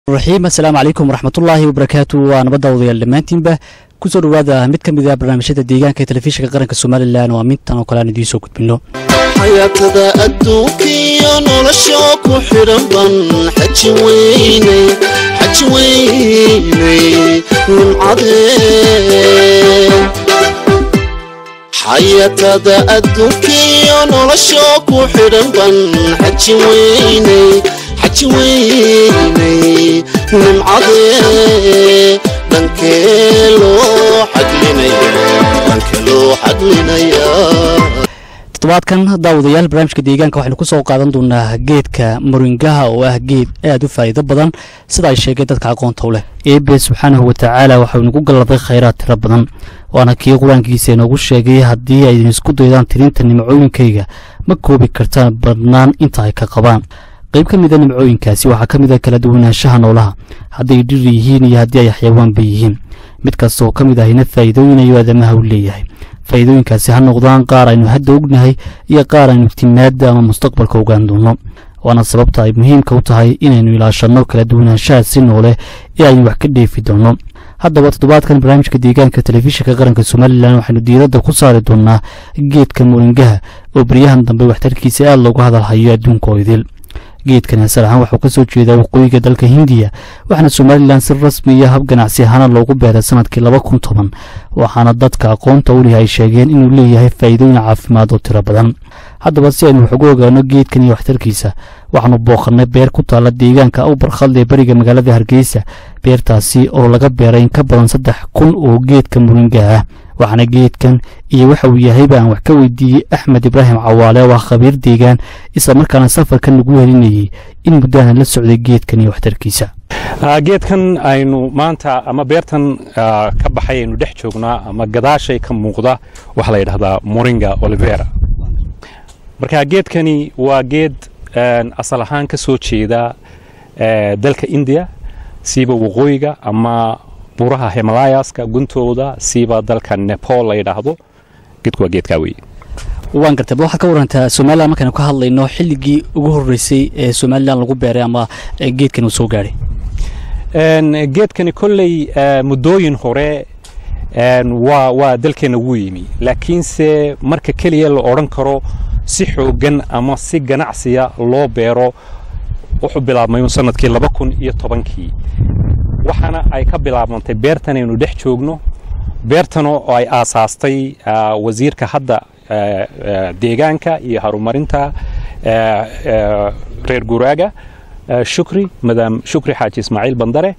raxiim assalaamu calaykum waraxmatullaahi wabarakaatu waa nabadda odayaal dhammaantiinba kusoo dhowaada mid ka mid a barnaamijyada deegaanka ee telefishinka qaranka somalilan waa mintan oo kale aan idiin soo gudbinno xayaatada adduunkiyo nolosha ku xidhan ban xaji weynay xaji weynay nimcadee xayaatada adduunkiyo nolosha ku xidhan ban xaji weynay xaji weynay nimcadee dhankee loo xaglinaya dhankee loo xaglinaya toddobaadkan daawadayaal barnaamijka deegaanka waxaynu ku soo qaadan doonaa geedka moringaha oo ah geed aad u faa'iido badan sida ay sheegeen dadka aqoonta u leh eebe subxaanahu watacaala waxau inagu galladay khayraad tiro badan waana kii qur-aankiisa inoogu sheegay haddii aydin isku daydaan tirinta nimcooyinkayga ma koobi kartaan badnaan inta ay ka qabaan qayb ka mida nimcooyinkaasi waxaa ka mid a kala duwanaanshaha noolaha hadday dhir yihiin iyo haddii ay xayawaanba yihiin mid kasta oo ka mid ahina faa'iidooyin ayuu aadamaha u leeyahay faa'iidooyinkaasi ha noqdaan qaar aynu hadda ognahay iyo qaar aynu timaadda ama mustaqbalka ogaan doonno waana sababta ay muhiimka u tahay inaynu ilaashanno kala duwanaanshaha si noole ee aynu wax ka dheefi doonno haddaba toddobaadkan barnaamijka deegaanka telefishinka qaranka somalilan waxaynu diiradda ku saari doonnaa geedka moringaha oo beryahan dambe waxtarkiisa aad loogu hadalhayo adduunka oo idil geedkan asal ahaan waxuu ka soo jeedaa waqooyiga dalka hindiya waxaana somalilan si rasmi iyo hab ganacsi ahaana loogu beeray sanadkii laba kun toban waxaana dadka aqoonta u leh ay sheegeen inuu leeyahay faa'iidooyin caafimaad oo tiro badan haddaba si aynu wax ugu ogaano geedkan iyo waxtarkiisa waxaanu booqannay beer ku taalla deegaanka u barkhadle beriga magaalada hargeysa beertaasi oo laga beeray in ka badan saddex kun oo geedka muringaha ah waxaana geedkan iyo waxa uu yahayba aan wax ka weydiiyey axmed ibraahim cawaale oo ah khabiir deegaan isla markaana safarkan lagu helinayey in muddaanan la socday geedkan iyo waxtarkiisa geedkan aynu maanta ama beertan ka baxay aynu dhex joognaa ama gadaashay ka muuqda waxaa la yidhahdaa moringa olivera marka geedkani waa geed asal ahaan ka soo jeeda dalka indiya siiba waqooyiga ama buraha himalayaska guntooda siiba dalka nepal la yidhaahdo geedku waa geedkaa weye waan gartay bal waxaad ka warantaa somalilan markaynu ka hadlayno xilligii ugu horreysay ee somalilan lagu beeray ama geedkan uu soo gaadhay geedkani kolley muddooyin hore waa waa dalkeenna wuu yimi laakiinse marka keliya la odhan karo si xooggan ama si ganacsiya loo beero wuxuu bilaabmay sanadkii laba kun iyo tobankii waxaana ay ka bilaabantay beertan aynu dhex joogno beertan oo ay aasaastay wasiirka hadda deegaanka iyo horumarinta reer guraaga shukri madaam shukri xaaji ismaaciil bandare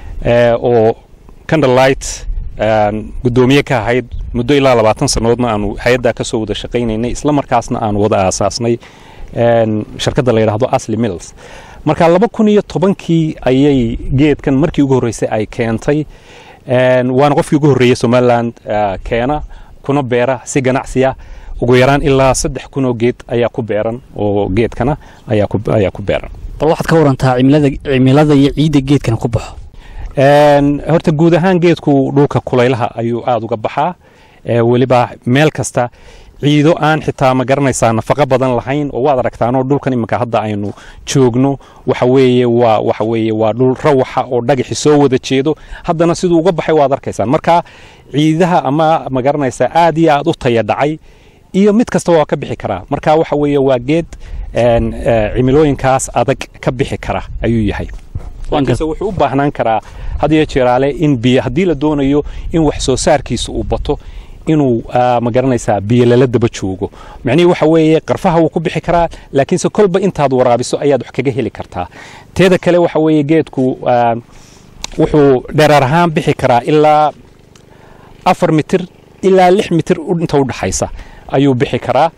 oo candlelight guddoomiye ka ahayd muddo ilaa labaatan sannadoodna aanu hay-addaa ka soo wada shaqaynaynay isla markaasna aanu wada aasaasnay shirkadda la yidhaahdo asli mills marka laba kun iyo tobankii ayay geedkan markii ugu horreysay ay keentay waana qofkii ugu horreeyey somaliland keena kuna beera si ganacsiya ugu yaraan ilaa saddex kun oo geed ayaa ku beeran oo geedkana ayaa ku beeran bal waxaad ka warantaa cimilada iyo ciidda geedkan ku baxo horta guud ahaan geedku dhulka kulaylaha ayuu aada uga baxaa weliba meel kasta ciido aan xitaa ma garanaysaa nafaqo badan lahayn oo waad aragtaanoo dhulkan iminka hadda aynu joogno waxa weeye waa waxa weeye waa dhul rawaxa oo dhagaxi soo wada jeedo haddana siduu uga baxay waad arkaysaan marka ciidaha ama ma garanaysaa aad iyo aad u taya dhacay iyo mid kasta waa ka bixi karaa marka waxa weeye waa geed cimilooyinkaas adag ka bixi kara ayuu yahay laakiinse wuxuu u baahnaan karaa had iyo jeeraale in biyo haddii la doonayo in wax soo saarkiisa uu bato inuu ma garanaysaa biyo lala daba joogo macnihii waxa weeye qarfaha wuu ku bixi karaa laakiinse kolba intaad waraabiso ayaad wax kaga heli kartaa teeda kale waxa weeye geedku wuxuu dheeraar ahaan bixi karaa ilaa afar mitir ilaa lix mitir inta u dhaxaysa ayuu bixi karaa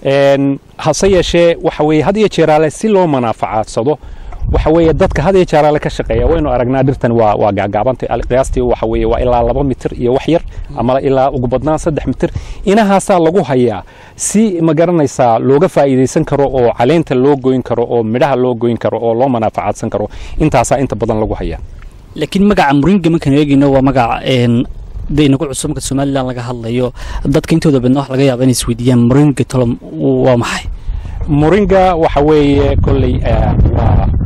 hase yeeshee waxa weeye had iyo jeeraale si loo manaafacadsado waxa weeye dadka had iyo jeeraale ka shaqeeya waynu aragnaa dhirtan waa waa gaagaabantay qiyaastii waxa weeye waa ilaa laba mitir iyo wax yar ama ilaa ugu badnaan saddex mitir inahaasaa lagu hayaa si ma garanaysaa looga faa'iidaysan karo oo caleenta loo goyn karo oo midhaha loo goyn karo oo loo manaafacadsan karo intaasaa inta badan lagu hayaa laakiin magaca muringa markaan eegayno waa magaca de inagu cusub marka somalilan laga hadlayo dadka intooda badna wax laga yaaba inay isweydiiyaan muringa tolom waa maxay moringa waxa weeye kolley waa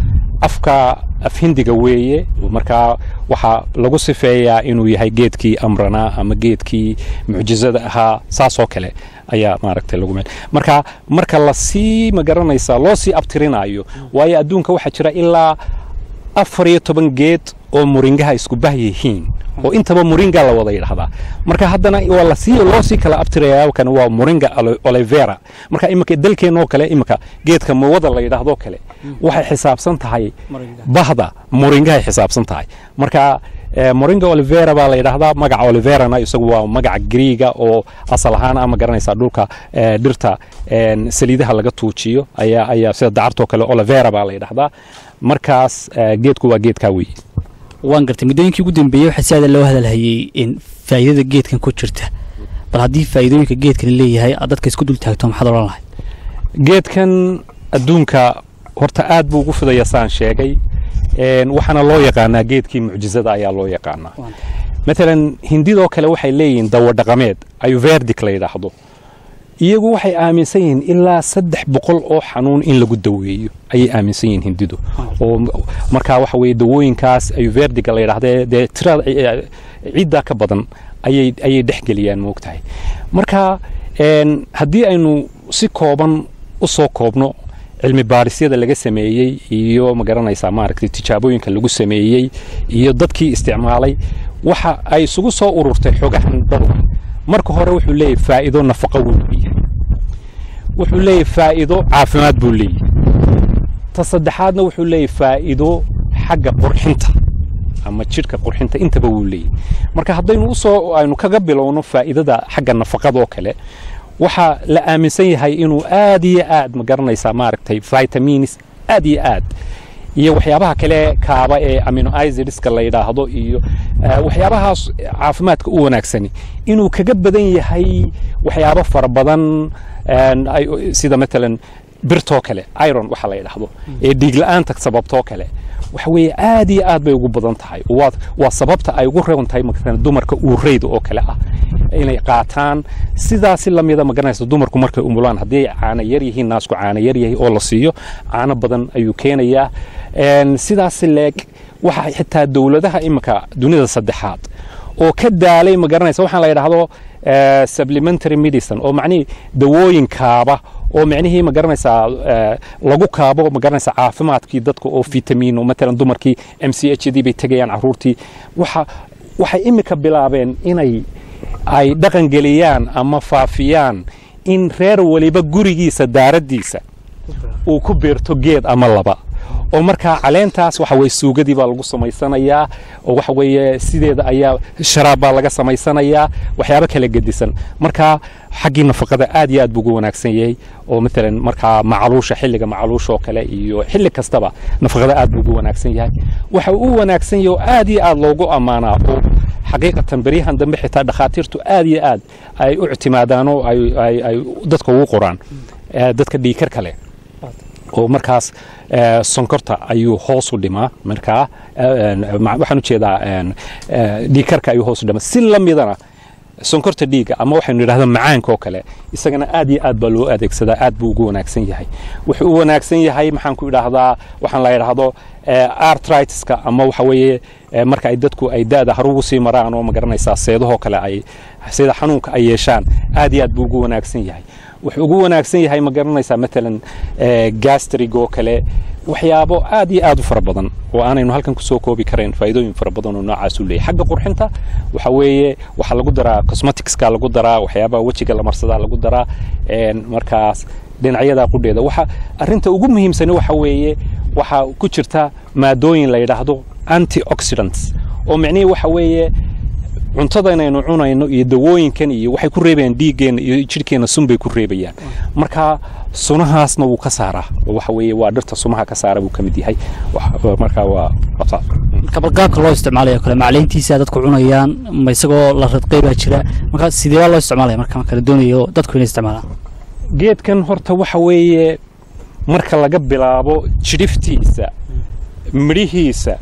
afka afhindiga weeye markaa waxaa lagu sifeeyaa inuu yahay geedkii amranaa ama geedkii mucjizada ahaa saasoo kale ayaa maaragtay lagu meel marka marka lasii magaranaysa loo sii abtirinayo waayo adduunka waxaa jira ilaa afar iyo toban geed oo muringaha isku bah yihiin oo intaba muringa la wada yidhahdaa marka haddana waa lasii loo sii kala abtiraya kan waa muringa ole- olivera marka iminka dalkeenoo kale iminka geedka muwada la yidhaahdo kale waxay xisaabsan tahay bahda muringahay xisaabsan tahay marka eh, moringa olivera baa la yidhaahdaa magaca oliverana isagu waa magaca griiga oo asal ahaan ama garanaysaa dhulka eh, dhirta en, saliidaha laga tuujiyo ayaa ayaa sida dacartoo kale olivera baa la yidhaahdaa markaas eh, geedku waa geedkaa weeye waan gartay muddooyinkii ugu dambeeyey waxaa si aada loo hadalhayey in faa'iidada geedkan ku jirta bal haddii faa'iidooyinka geedkan leeyahay aad dadka isku dul taagto maxaad odhan lahayd geedkan adduunka horta aad buu ugu fidaya saan sheegay En, waxaana loo yaqaanaa geedkii mucjizada ayaa loo yaqaanaa maalan hindidoo kale waxay leeyihiin dawadhaqameed ayuverdic la yidhaahdo iyagu waxay aaminsan yihiin ilaa saddex boqol oo xanuun in lagu daweeyo ayay aaminsan yihiin hindidu oo m- markaa waxa weeye dawooyinkaas ayuverdiga la yidhahdee dee tirada eh, ciddaa ka badan ayay ayay dhexgeliyaan moogtahay marka en, haddii aynu si kooban u soo koobno cilmi baarisyada laga sameeyey iyo ma garanaysaa maaragtay tijaabooyinka lagu sameeyey iyo dadkii isticmaalay waxa ay isugu soo ururtay xogahan dadu marka hore wuxuu leeyahay faa'iido nafaqo wuu leeyahay wuxuu leeyahay faa'iido caafimaad buu leeyahay ta saddexaadna wuxuu leeyahay faa'iido xagga qurxinta ama jidhka qurxinta intaba wuu leeyahay marka haddaynu usoo aynu kaga bilowno faa'iidada xagga nafaqadoo kale waxaa la aaminsan yahay inuu aad iyo aad ma garanaysaa maaragtay vitamins aad iyo aad iyo waxyaabaha kale kaaba ee amino acidska la yidhaahdo iyo eh, waxyaabahaas caafimaadka u wanaagsani inuu kaga badan yahay waxyaabo fara badan en, ay- sida matalan birtoo kale iron waxa la yidhaahdo ee dhiigla'aanta sababtoo kale waxa weeye aad iyo aad bay ugu badan tahay waa, waa sababta ay ugu reeban tahay matalan dumarka uureyda oo kale ah inay qaataan sidaasi lamida ma garanaysa dumarku markay umulaan haddii ay caano yar yihiin naasku caano yar yahay oo la siiyo caano badan ayuu keenayaa En, sidaasi leeg waxa xitaa dowladaha iminka dunida saddexaad oo ka daalay ma garanaysa waxaan la yidhaahdo eh, supplementary medicine oo macnihii dawooyin kaaba oo micnihii ma garanaysaa eh, lagu kaabo ma garanaysaa caafimaadkii dadka oo fitamiin oo matalan dumarkii m c h d bay tegayaan caruurtii waxa waxay imika bilaabeen inay ay dhaqan geliyaan ama faafiyaan in reer waliba gurigiisa daaraddiisa uu ku beerto geed ama laba oo markaa caleentaas waxa weye suugadii baa lagu samaysanayaa oo waxa weeye sideeda ayaa sharaab baa laga samaysanayaa waxyaabo kala gedisan markaa xaggii nafaqada aad iyo aad buu ugu wanaagsan yahay oo matalan markaa macaluusha xilliga macaluusha oo kale iyo xilli kastaba nafaqada aad buu ugu wanaagsan yahay waxa uu u wanaagsan yahay oo aad iyo aad loogu ammaanaa oo xaqiiqatan beryahan dambe xitaa dhakhaatiirtu aad iyo aad ay u ictimaadaan oo ay, ay, ay dadka ugu qoraan eh, dadka dhiikar kale oo markaas eh, sonkorta ayuu hoos u dhimaa markaa eh, ma- waxaan ujeedaa en, eh, dhiigkarka ayuu hoos u dhimaa si la midana sonkorta dhiigga ama waxaynu yidhahda macaanka oo kale isagana aad iyo aad baa loo adeegsadaa aad buu ugu wanaagsan yahay wuxuu u wanaagsan yahay maxaan ku idhaahdaa waxaan la yidhaahdo eh, artritiska ama waxa weeye eh, marka ay dadku ay da-da harugu sii maraan oo ma garanaysaa seedahoo kale ay sida xanuunka ay yeeshaan aad iyo aad buu ugu wanaagsan yahay wuxuu ugu wanaagsan yahay ma garanaysaa matalan eh, gastrig oo kale waxyaabo aad iyo aad u fara badan oo aanaynu halkan kusoo koobi karayn faa'iidooyin fara badan oo noocaas u leeyahay xagga qurxinta waxa weeye waxaa lagu daraa cosmeticska lagu daraa waxyaabaha wejiga la marsadaa lagu daraa en, markaas dhinacyada qudheeda waxa arinta ugu muhiimsani waxa weeye waxaa ku jirta maadooyin la yidhaahdo antioxidants oo micnihii waxa weeye cuntada inaynu cunayno iyo dawooyinkan iyo waxay ku reebayaan dhiiggeenna iyo jidhkeenna sun bay ku reebayaan marka sunahaasna wuu ka saaraa oo waxa weeye waa dhirta sumaha ka saara buu ka mid yahay Wax- marka waa waa saas. marka bal qaabka loo isticmaalayo kale macleyntiisa dadku cunayaan ma isagoo la radqay baa jira marka sidee baa loo isticmaalaya marka marka la doonayo dadku inay isticmaalaan geedkan horta waxa weeye marka laga bilaabo jidhiftiisa midhihiisa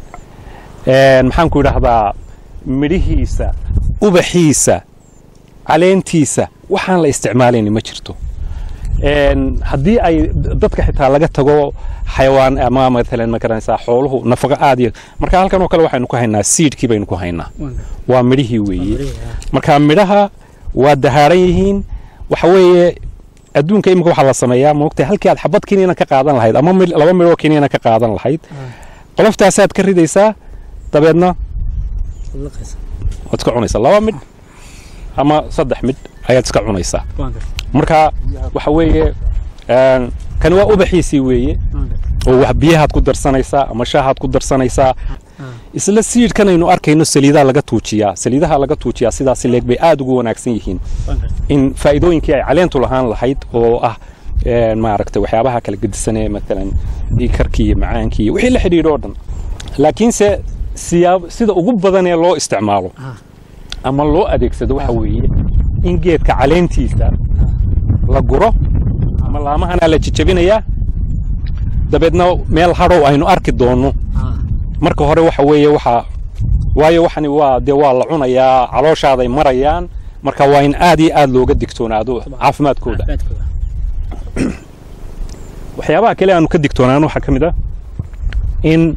een, maxaan ku idhaahdaa midhihiisa ubaxiisa caleentiisa waxaan la isticmaalayni ma jirto Een, haddii ay dadka xitaa laga tago xayawaan ama maalan ma garanaysaa xooluhu nafaqo aad iyo marka halkan oo kale waxaynu ku haynaa seedkii baynu ku haynaa waa midhihii weeye marka midhaha waa dahaaran yihiin waxa weeye adduunka imika waxaa la sameeyaa moogtay halkii aad xabad kiniina ka qaadan lahayd ama mid- laba midhoo kiniina ka qaadan lahayd qoloftaasaad ka ridaysaa dabeedna waad iska cunaysaa laba midh ama saddex midh ayaad iska cunaysaa marka waxa weeye een, kani waa ubaxiisii weeye oo wax biyahaad ku darsanaysaa ama shaahaad ku darsanaysaa isla siidhkan aynu arkayno saliidaha laga tuujiyaa saliidaha laga tuujiyaa sidaasi leeg bay aad ugu wanaagsan yihiin in faa'iidooyinkii ay caleentu lahaan lahayd oo ah een, maaragtay waxyaabaha kala gedisanee maalan dhiikarkii iyo macaankii iyo wixii la xidhiidho oo dhan laakiinse siyaab sida ugu badan ee loo isticmaalo ama loo adeegsado waxa weeye in geedka caleentiisa la guro ama laamahana la jejebinayaa dabeedna meel hadhow aynu arki doonno marka hore waxa weeye waxa waayo waxani waa dee waa la cunayaa calooshaaday marayaan marka waa in aad iyo aad looga digtoonaado caafimaadkooda waxyaabaha kale aanu ka digtoonaan waxaa ka mid ah in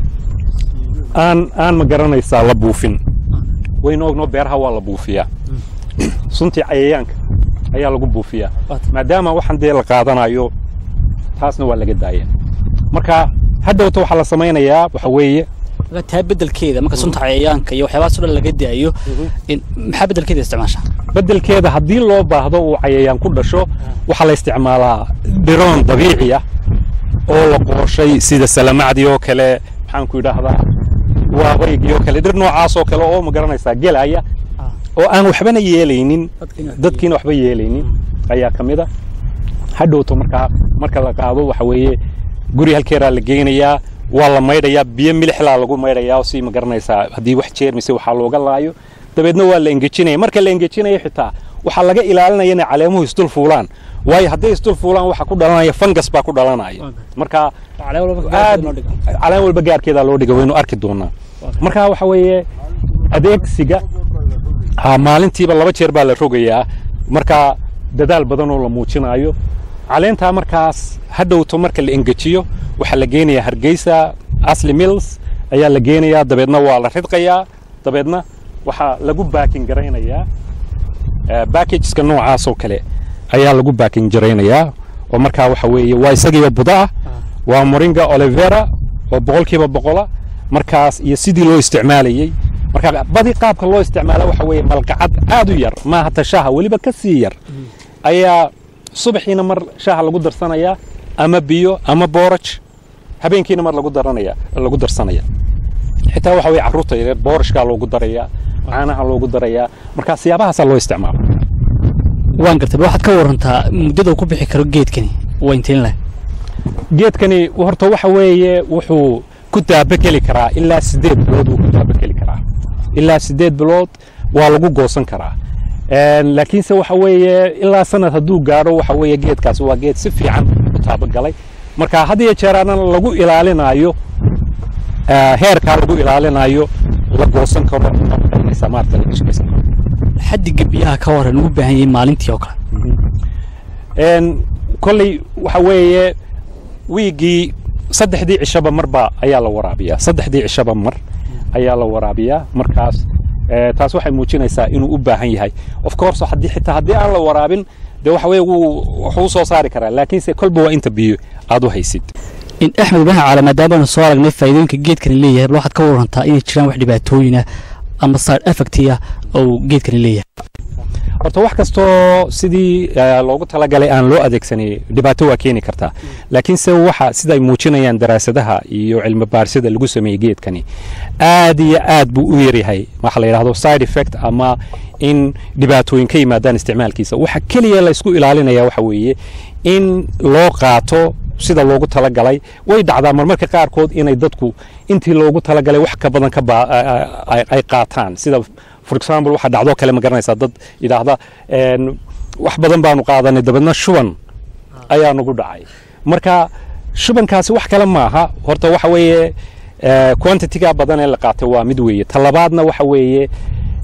aan aan ma garanaysaa la buufin waynu ognoo beeraha waa la buufiyaa suntii cayayaanka ayaa lagu buufiyaa maadaama waxaan dee la qaadanayo taasna waa laga daaya marka hadhowta waxaa la samaynayaa waxa weeye marka taa bedelkeeda marka sunta cayayaanka iyo waxyaabahaas oo dhan laga daayo in- maxaa bedelkeeda isticmaasha beddelkeeda haddii loo baahdo uu cayayaan ku dhasho waxaa la isticmaalaa dhiroon dabiici ah oo la qooshay sida salamacdii oo kale maxaanku idhaahdaa waabaygii oo kale dhir noocaas oo kale oo ma garanaysaa gelaya oo aan waxbana yeelaynin dadkiina waxba yeelaynin ayaa ka mid a hadhowto markaa marka la qaado waxa weeye guri halkeeraa la geynayaa waa la maydhayaa biyo milixlaa lagu maydhayaa oo si ma garanaysaa haddii wax jeermise waxaa looga laayo dabeedna waa la engejinaya marka la engejinayo xitaa waxaa laga ilaalinaya inay caleemuhu isdul fuulaan waayo hadday isdul fuulaan waxa ku dhalanaya fangas baa ku dhalanaya marka aad caleen walba gaarkeedaa loo dhiga waynu arki doonaa marka waxa weeye adeegsiga ha maalintiiba laba jeer baa la rogayaa marka dadaal badan oo la muujinayo caleentaa markaas hadhowto marka la engejiyo waxaa la geenayaa hargeysa asli mills ayaa la geenayaa dabeedna waa la ridqayaa dabeedna waxaa lagu baakin garaynayaa backageska noocaas oo kale ayaa lagu baakin jaraynayaa oo markaa waxa weeye waa isagiiba buda ah waa moringa olivera oo boqolkiiba boqola markaas iyo sidii loo isticmaalayey marka badi qaabka loo isticmaala waxa weeye malqacad aad u yar maaha ta shaaha weliba ka sii yar ayaa subaxiina mar shaaha lagu darsanayaa ama biyo ama booraj habeenkiina mar lagu daranaya lagu darsanaya xitaa waxa weeye carruurta yaryar boorashkaa loogu darayaa caanaha loogu darayaa marka siyaabahaasaa loo isticmaala waan gartay bal waxaad ka warantaa muddada uu ku bixi karo geedkani waa intiin leh geedkani horta waxa weeye wuxuu ku daabageli karaa ilaa sideed bilood wuu ku daabageli karaa ilaa sideed bilood waa lagu goosan karaa Een, laakiinse waxa weeye ilaa sanad hadduu gaadho waxa weeye geedkaasi waa geed si fiican u taabagalay marka had iyo jeer aanan lagu ilaalinayo eh, heerkaa lagu ilaalinayo la goosan karo ama magaranaysaa maaragta laga shaqaysan karo xaddiga biyaha ka waran uu u baahan yahay maalintii oo kale Een, kolley waxa weeye wiigii saddexdii cishaba marba ayaa la waraabiyaa saddexdii cishaba mar ayaa la waraabiyaa markaas eh, taas waxay muujinaysaa inuu u baahan yahay of course haddii xitaa haddii aan la waraabin dee waxa weeye wuu wuxuu soo saari karaa laakiinse kolba waa inta biyo aad u haysid in axmed ibraahim caala maadaamaanu soo aragnay faa'iidooyinka geedkani leeyahay bal waxaad ka warantaa inay jiraan wax dhibaatooyin ah ama side effecti ah oo uu geedkani leeyahay horta wax kastoo sidii eh, loogu talagalay aan loo adeegsanay dhibaato waa keeni kartaa laakiinse waxa sida ay muujinayaan daraasadaha iyo cilmi baarisada lagu sameeyey geedkani aad iyo aad buu u yaryahay waxa la yidhahdo side effect ama in dhibaatooyin ka yimaadaan isticmaalkiisa waxa keliya la isku ilaalinaya waxa weeye in loo qaato sida loogu talagalay way dhacdaa marmarka qaarkood inay dadku intii loogu talagalay wax ka badan ka baa- ay- ay- ay qaataan sida for example waxa dhacdoo kale ma garanaysaa dad yidhaahda een, wax badan baanu qaadanay dabeedna shuban ayaa nagu dhacay marka shubankaasi wax kale maaha horta waxa weeye eh, quantity-ga badan ee la qaatay waa mid weeye talabaadna waxa weeye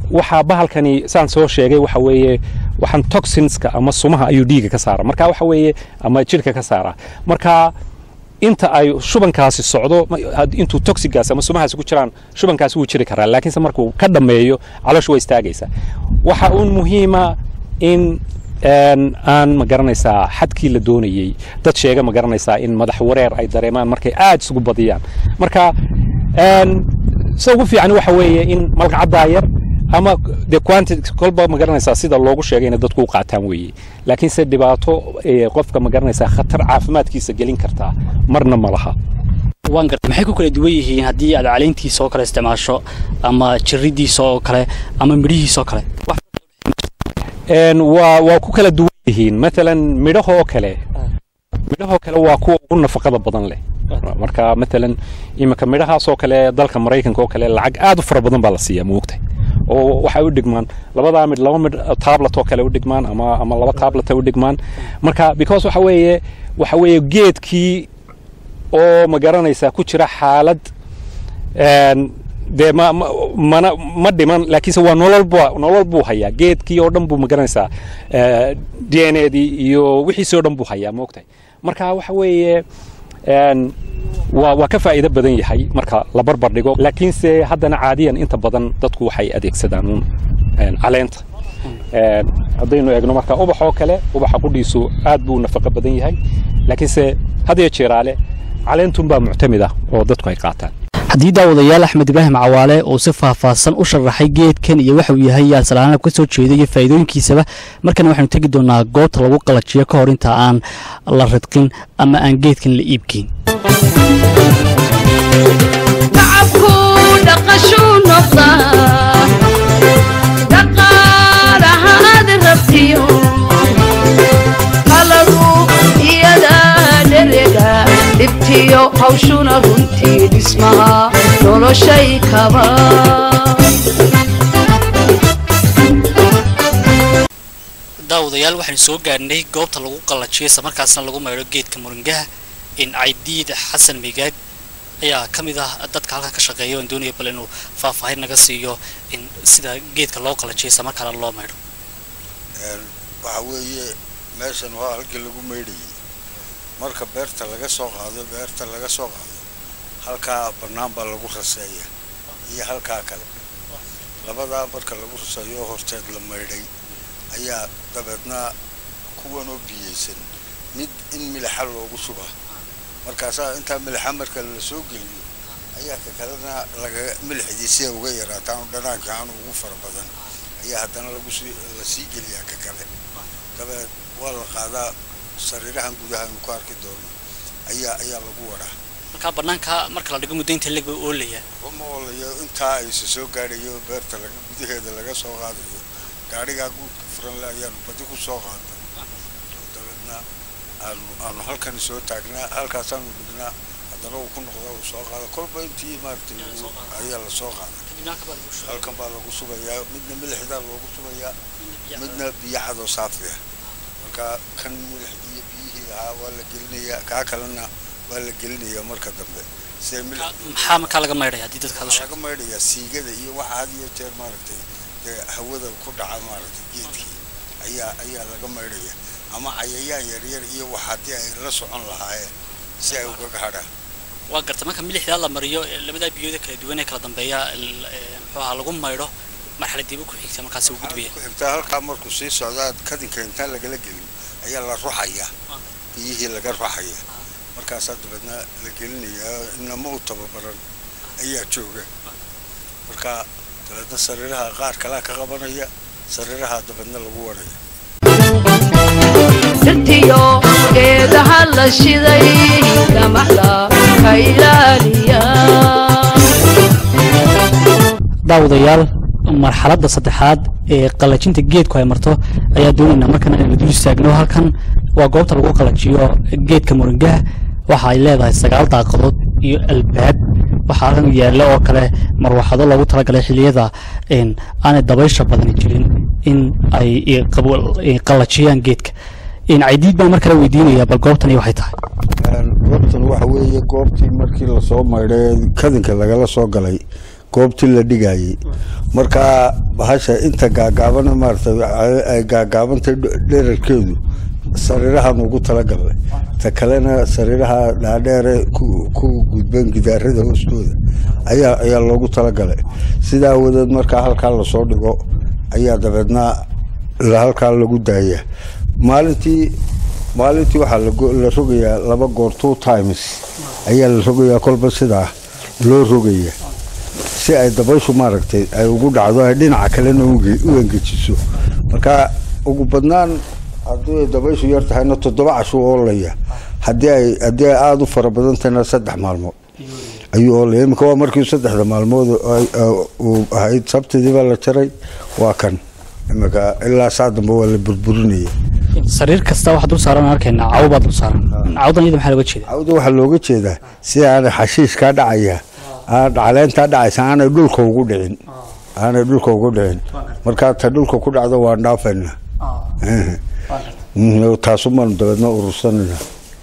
waxaa bahalkani saan soo sheegay waxa weeye waxaan toxinska ama sumaha ayuu dhiiga ka saara marka waxa weeye ama jirka ka saara marka inta ay shubankaasi socdo ma- had- intuu toxigaas ama sumahaasi ku jiraan shubankaasi wuu jiri karaa laakiinse markuu ka dhammeeyo calooshu way istaagaysaa waxa uun muhiima in een, aan ma garanaysaa xadkii la doonayey dad sheega ma garanaysaa in madax wareer ay dareemaan markay aad isugu badiyaan marka een, sida ugu fiican waxa weeye in malqacaddaa yar ama de quantity kolba ma garanaysaa sida loogu sheegay inay dadku u qaataan weeye laakiinse dhibaato eh, qofka ma garanaysaa khatar caafimaadkiisa gelin kartaa marna ma laha waan gartay maxay ku kala duwan yihiin haddii aad caleyntiisa oo kale isticmaasho ama jiridiisa oo kale ama midhihiisa oo kale Wax- Een, waa waa ku kala duwan yihiin maalan midhahoo kale midhahoo kale waa kuwa ugu nafaqada badan leh marka maalan iminka midhahaasoo kale dalka maraykanka oo kale lacag aad u fara badan baa la siiyaa moogtay oo waxay u dhigmaan labadaa mid laba mid tablet oo kale u dhigmaan ama ama laba tablet u dhigmaan marka because waxa weeye waxa weeye geedkii oo ma garanaysaa ku jira xaalad een, dee ma ma- mana ma dhiman laakiinse waa nolol buu nolol buu hayaa geedkii oo dhan buu ma garanaysaa d n a dii iyo wixiisii oo dhan buu hayaa moogtahay marka waxa weeye een, waa waa ka faa'iido badan yahay marka la barbar dhigo laakiinse haddana caadiyan inta badan dadku waxay adeegsadaan uun een, caleenta Een, haddaynu eegno marka ubax oo kale ubaxa qudhiisu aad buu nafaqo badan yahay laakiinse had iyo jeeraale caleentunbaa muctamid ah oo dadku ay qaataan haddii daawadayaal axmed ibraahim cawaale uu si faahfaahsan u sharaxay geedkan iyo waxa uu yahay yaa salaanab ka soo jeeday iyo faa'iidooyinkiisaba markana waxaynu tegi doonaa goobta lagu qalajiyo ka hor inta aan la ridqin ama aan geedkan la iibgeyn shacabku dhaqashuu noqdaa dhaqaalahaad rabtiyo qaladu iyada dherega dhibtiyo hawshuna runtii dhismaha noloshay kaba daawadayaal waxaynu soo gaarnay goobta lagu qalajiyo isla markaasna lagu maydho geedka muringaha in caydiid xasan migaag ayaa ka mid ah dadka halkan ka shaqeeya oon doonaya bal inuu faahfaahin naga siiyo in sida geedka loo qalajiyo isla markaana loo maydho waxa weeye meeshan waa halkii lagu maydhayay marka beerta laga soo qaado beerta laga soo qaado halkaa bannaan baa lagu raseeya iyo halkaa kale labadaa marka lagu raseeyo horteed la maydhay ayaa dabeedna kuwan oo biyeysan mid in milixa loogu shubaa markaasaa intaa milixa marka la soo geliyo ayaa ka kalena laga milixdii si ay uga yaraataan oo dhanaanka aan ugu fara badan ayaa haddana lagu sii la sii geliyaa ka kale dabeed waa la qaadaa sariirahan gudaha aynu ku arki doono ayaa ayaa lagu wadaa markaa bannaanka marka la dhigo muddo inta leg bay oolayaa uma oolayo intaa ayse soo gaadhayo beerta laga gudaheeda laga soo qaadayo gaadhigaa guudka furan le ayaanu badi ku soo qaadnay oo dabeedna aanu aanu halkan soo taagnaa halkaasaanu dhignaa haddana uu ku noqdaa uu soo qaada kolba intii maaragtay uu- ayaa la soo qaada halkan baa lagu subayaa midna milixdaa loogu subayaa midna biyo cadoo saafi ah marka kan milixdii iyo biyihii lahaa waa la gelinayaa kaa kalena waa la gelinayaa marka dambe siday milix maxaa markaa laga maydhaya haddii dadka aad u waxaa sheegto laga maydhayaa siigada iyo waxa had iyo jeer maaragtay dee hawada ku dhaca maaragtay geedkii ayaa ayaa laga maydhaya ama cayayaan yaryar iyo wax haddii ay la socon lahaayeen si ay ugaga hadhaan waa garta marka milixdaa la mariyo ee labadaa biyooda kala duwan ee kala dambeeya l- ee, muxuu ahaa lagu maydho marxaladiiba ku xigta markaasi uu gudbaya ku xigtaa halkaa markuu sii socdaa kadinka intaan lagala gelin ayaa la ruxayaa biyihii laga ruxaya markaasaa dabeedna la gelinayaa inama u tababaran ayaa jooga marka dabeedna sariiraha qaar kalaa ka qabanaya sariiraha dabeedna lagu wadhaya dhirtiyo geedaha la shiday gamaxda ka ilaaliya daawadayaal marxaladda saddexaad ee qalajinta geedku ay marto ayaa doonaynaa markan inaynu dul istaagno halkan waa goobta lagu qalajiyo geedka muringaha waxa ay leedahay sagaal daaqadood iyo albaab waxaa halkan yaalla oo kale marwaxado loogu talagalay xilliyada in aanay dabaysha badani jirin in ay i- qabo- i- qalajiyaan geedka in caydiid baan mar kale weydiinayaa bal goobtani waxay tahay goobtan waxa weeye goobtii markii lasoo maydhay kadinka lagala soo galay goobtii la dhigayay markaa bahasha inta gaagaabana maaragtay ay gaagaabantay dherarkeedu sariirahan ugu talagalnay ta kalena sariiraha dhaadheere ku ku gudbeen gidaarada hoostooda ayaa ayaa loogu talagalay sidaa awadeed markaa halkaa lasoo dhigo ayaa dabeedna la- halkaa lagu daaya maalintii maalintii waxaa lago- la rogayaa laba goor two times ayaa la rogayaa kolba sidaa loo rogaya si ay dabayshu maaragtay ay ugu dhacdo ay dhinaca kalena uge- u engejiso marka ugu badnaan haddii ay dabayshu yar tahayna toddoba cashu oolaya haddii ay haddii ay aada u fara badan tahayna saddex maalmood ayuu oolaya iminka waa markii saddexda maalmood ay- ay- uu ahayd sabtidii baa la jaray waa kan iminka ilaa saa dambe waa la burburinaya sariir kasta waxaa dul saaran arkayna cawo baa dul saaran cawdan iyada maxaa looga jeeda cawda waxaa looga jeedaa si aanay xashiishkaa dhacaya aan caleentaa dhacaysa aanay dhulka ugu dhicin aanay dhulka ugu dhicin markaa ta dhulka ku dhacdo waan dhaafayna taasumaanu dabeedna urursanayna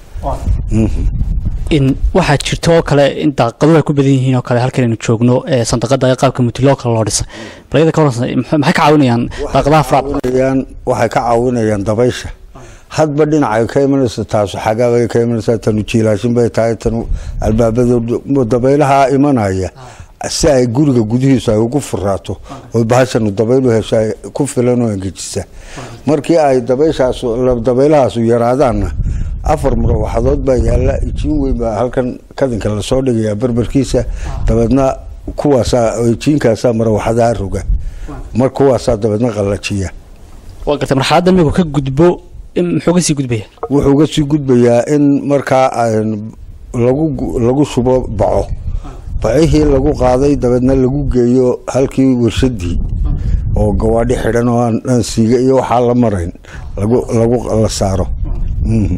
in waxaa jirta oo kale in daaqaduhu ay ku badan yihiin oo kale halkan aynu joogno ee sandaqada ee qaabka mutiloo kale loo dhisay bal iyada ka waransan maxay maxay ka caawinayaan daaqadaha faraad caawinayaan waxay ka caawinayaan dabaysha hadba dhinacay ka imanaysa taasu xagaabay ka imanaysaa tanu jiilaashin bay tahay tanu albaabada dabaylaha imanaya si ay guriga gudihiisu ay ugu furaato oo bahashanu dabaylu hesho ay ku filan oo engejisa markii ay dabayshaas dabaylahaasu yaraadaanna afar murawaxadood baa yaalla ijiin weyn baa halkan kadinka lasoo dhigayaa berberkiisa dabeedna kuwaasaa ijiinkaasaa murawaxadaha roga mar kuwaasaa dabeedna qallajiya waa gartay marxaladda migu ka gudbo in muxuu ka sii gudbaya wuxuu ga sii gudbayaa in markaa aan lagu gu- lagu shubo baco bacihii lagu qaaday dabeedna lagu geeyo halkii warshadii oo gawaadhi xidhan oo aan aan siiga iyo waxaa la marayn lagu lagu la saaro Mhm.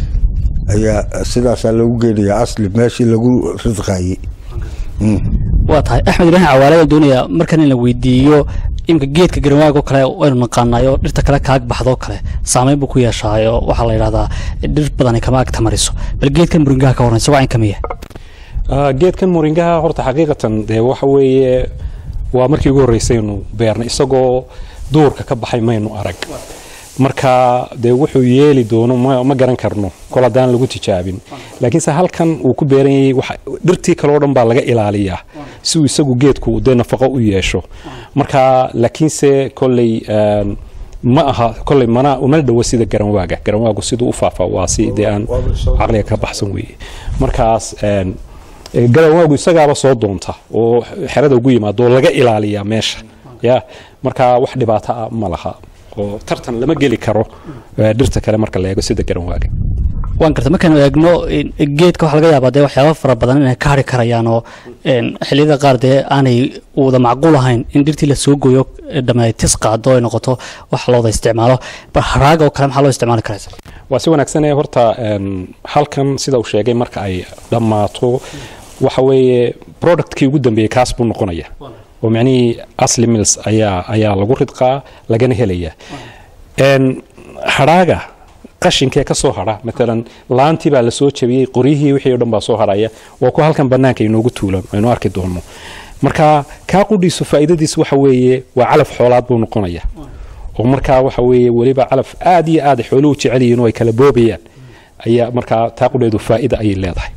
ayaa sidaasaa lagu geenayaa asli meeshii lagu ridqaayey Mhm. waa tahay axmed ibraahim cawaale baan doonayaa markan in la weydiiyo iminka geedka garanwaag oo kale waynu naqaanayo dhirta kale kaag baxdoo kale saameyn buu ku yeeshaayo waxaa la yidhahdaa dhir badani kama ag tamariso bal geedkan muringaha ka waran isagoo caynka miya Ah, geedkan moringaha horta xaqiiqatan dee waxa weeye waa markii ugu horreysaynu beernay isagoo duurka ka baxay maynu arag marka dee wuxuu yeeli doono ma, ma garan karno kol haddaan lagu tijaabin laakiinse halkan uu ku beeran yahay waxa- dhirtii kale oo dhan baa laga ilaaliyaa si uu isagu geedku dee nafaqo u yeesho marka laakiinse kolley een, ma aha kolley mana umana dhowo sida garanwaaga garanwaagu siduu u faafa waa si dee aan caqliga ka baxsan weeye markaas een, ee, garanwaagu isagaaba soo doonta oo xerada ugu yimaado oo laga ilaaliyaa meesha ya marka wax dhibaato ah ma laha oo tartan lama geli karo ee, dhirta kale marka la eego sida garanwaaga waan gartay markaanu eegno in- geedka waxaa laga yaabaa dee waxyaaba fara badan inay ka hari karayaan oo een, xilliyada qaar dee aanay wada macquul ahayn in dhirtii la soo gooyo ee dhammeey tis qaado ay noqoto wax looda isticmaalo bal haraaga oo kale maxaa loo isticmaali karaysa waa si wanaagsan ee horta een, halkan sida uu sheegay marka ay dhammaato waxa weeye productkii ugu dambeeyey kaas buu noqonaya oo micnihii asli mills ayaa ayaa lagu ridqaa lagana helaya een, hadhaaga qashinkee ka soo hadha maalan laantii baa lasoo jabiyey qoryihii wixii o dhan baa soo hadhaya waa kuwa halkan bannaanka inoogu tuulan aynu arki doono marka kaa qudhiisu faa'iidadiis waxa weeye waa calaf xoolaad buu noqonaya oo markaa waxa weeye weliba calaf aad iyo aad ay xooluhu jecel yihiin oo ay kala boobayaan ayaa markaa taa qudheedu faa'ida ayay leedahay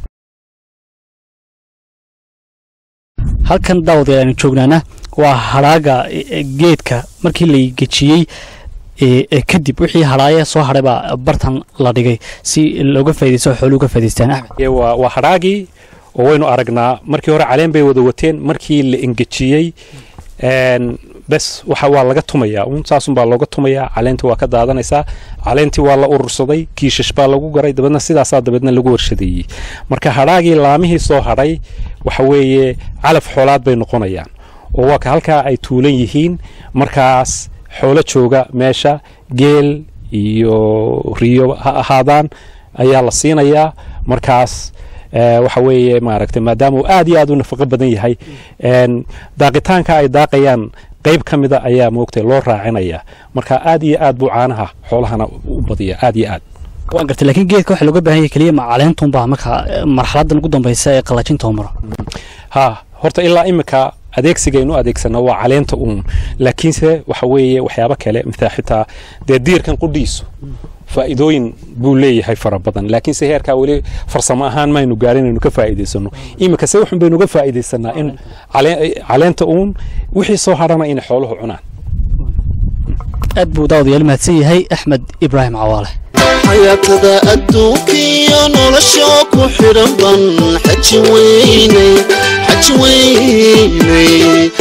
halkan daawadayaal aynu joognaana waa hadhaaga e- e, geedka markii la gejiyey e, e, kadib wixii hadhaaye soo hadhay baa bartan la dhigay si looga faaidaysto oo xooluhu ka faa'idaystaan axmed Ee, waa waa hadhaagii oo waynu aragnaa markii hore caleen bay wada wateen markii la engejiyey een, bes waxa waa laga tumayaa un saasun baa looga tumayaa caleentii waa ka daadanaysaa caleentii waa la urursaday kiishash baa lagu garay dabeedna sidaasaa dabeedna lagu warshadeeyey marka hadhaagii laamihii soo hadhay waxa weeye calaf xoolaad bay noqonayaan oo waa ka halkaa ay tuulan yihiin markaas xoolo jooga meesha geel iyo riyo ha ahaadaan ayaa la siinayaa markaas ee, waxa weeye maaragtay maadaama uu aad iyo aad u nafaqo badan yahay een, daaqitaanka ay daaqayaan qayb ka mida ayaa moogtay loo raacinaya marka aad iyo aad buu caanaha xoolahana u badiya aad iyo aad waan gartay laakiin geedka waxaa looga baahan yahay keliya ma caleentunbaa marka e, marxaladan ugu dambaysa ee qallajinta oo maro ha horta ilaa imika adeegsigaynu adeegsana waa caleenta uun laakiinse waxa weeye waxyaabo kale mithaa xitaa dee diirkan qudhiisu faa'iidooyin buu leeyahay fara badan laakiinse heerkaa weli farsamo ahaan maynu gaarin inaynu ka faa'iidaysano iminka se waxun baynu uga faa'iidaysanaa in calee- caleenta uun wixii soo hadhana inay xooluhu cunaan aad buu daawadayaal mahadsan yahay axmed ibraahim cawaale xayaatada adduunkiyo nolosha ku xidhan ban xaji weynay xaji weynay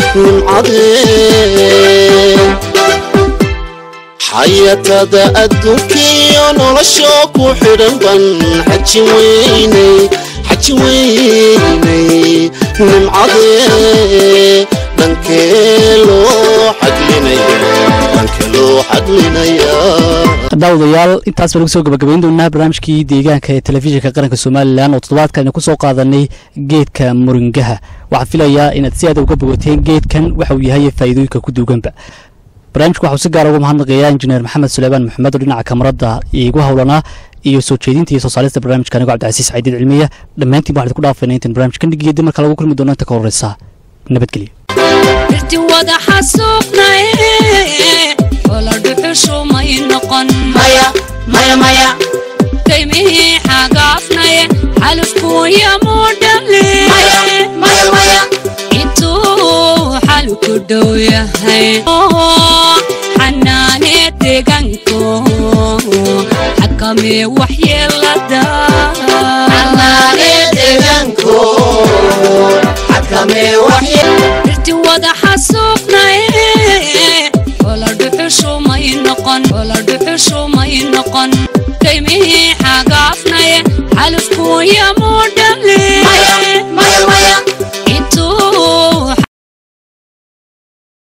nimcadee xayaatada adduunkiyo nolosha ku xidhan ban xaji weynay xaji weynay nimcadee dhankee loo xaglinaya dhankee loo xaglinaya daawadayaal intaas baan ugu soo gabagabayn doonaa barnaamijkii deegaanka ee telefishinka qaranka somalilan oo toddobaadkan aynu ku soo qaadanay geedka muringaha waxaan filayaa inaad si aad uga bogateen geedkan waxa uu yahay faa'iidooyinka ku duuganba barnaamijku waxau si gaara uga mahadnaqayaa injineer maxamed suleymaan maxamed oo dhinaca kamarada iigu howlanaa iyo soo jeedinta iyo soo saarista barnaamijka anigoo cabdicasiis saciidiin cilmiya dhammaantiin waxaan idinku dhaafayna intaan barnaamijkan dhigiyo dib marka lagu kulmi doono inta ka horreysa nabadgelyo dirti wada xasuuqnaye wala dhuxushu may noqon maya maya maya kaymihii xagaafnaye xalufkuuyamuu dhale intuu xalku dhow yahay xanaane deegaanko xakamee waxyeelada dirti wada xasuuqnaye wala dhuxushu may noqon wala dhuxushu may noqon kaymihii xagaafnaye xalufkuuyam